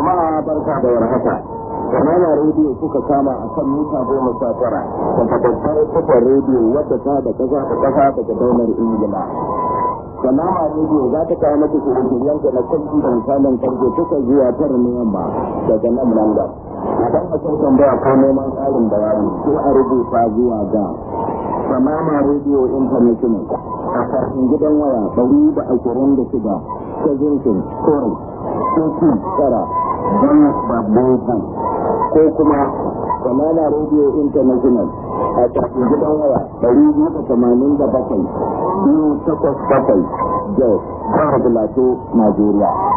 jama'a barka da warhaka Kamala rediyo kuka kama a kan mita goma sha tara daga babbar kafar rediyo wadda ta da kasa da kasa daga daular Ingila. Kamala rediyo za ta kawo mata shirye-shiryen da na kwanci da misalin karfe kuka zuwa tara na yamma daga nan London. Idan a kan tambaya ko neman ƙarin bayani ko a rubuta zuwa ga Samama Radio International a kafin gidan waya ɗari da ashirin da shida ta zinkin kore koki tara don babban ko kuma Samama Radio International a kafin gidan waya ɗari biyu da tamanin da bakwai biyu takwas bakwai Jos, Jihar Plateau, Najeriya.